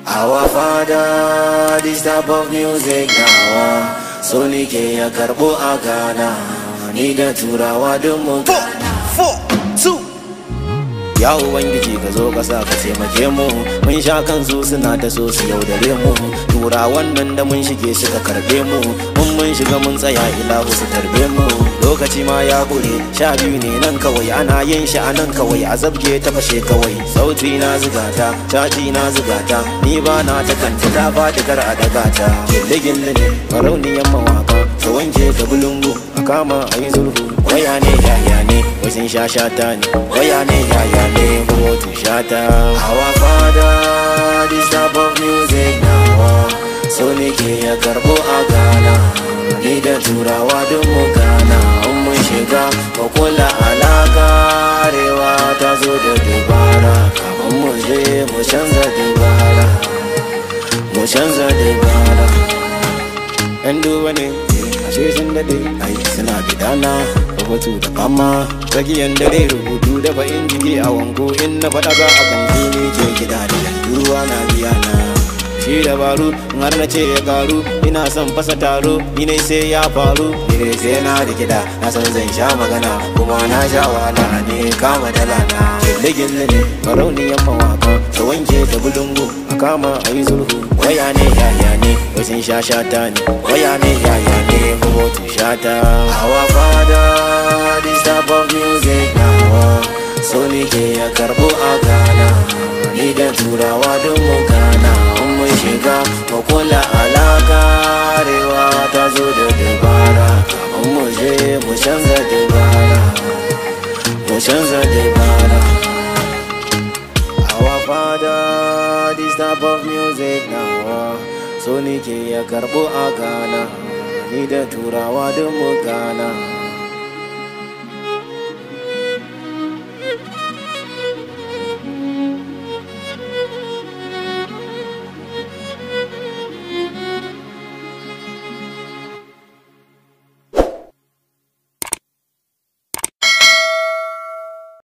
Our father, this type of music now So nike ya karbo a Ghana Ni da turawa duk mun four, two. Ya Ubangiji ka zo ka sa ka taimake mu Mun sha kansu suna ta so su yaudare mu Turawan nan da mun shige suka karbe mu Mun mun shiga mun tsaya ilahu su tarbe mu Lokaci ma ya kure sha biyu ne nan kawai Ana yin shi a nan kawai a zabge ta fashe kawai Sauti na zigata, caji na zigata Ni ba na ta kanta ta faɗi kar a daga ta Gille gille ne farauniyan mawaka Ka wanke ka bulungu a kama a yi zulhu Waya ne yaya ne wasin sha shata ne Waya ne yaya ne kotu shata Our father this type of music now So nike ya karbo a Ghana Ni da turawa duk mu gana In mun shiga mu kula alaka Arewa ta zo da dubara Kafin mu je mu canza dubara Mu canza dubara yan duba ne ashe sun dade ai suna gidana rubutu da fama tsakiyan dare rubutu da fa'in jiki a wanko in na faɗa za a kan ne ke gida da ruwa na biya na shi dabaru in har na ce ya karu ina son fasa taro ni ne sai ya faru ni ne sai na da gida na san zan sha magana kuma na sha wahala ne kama dala na gille gille ne barauniyan mawaka ta wanke ta bulungu a kama a yi zulhu waya ne yaya ne wasin sha shata ne waya ne yaya ne kotu shata our father this type of music now so ni ke ya karbo a Ghana ni da turawa don mu gana in mun shiga mu kula alaka arewa ta zo da dabara kafin mu je mu canza dabara mu canza dabara Our father, this type of music now So ni ke ya karbo a Ghana Ni da turawa don mu gana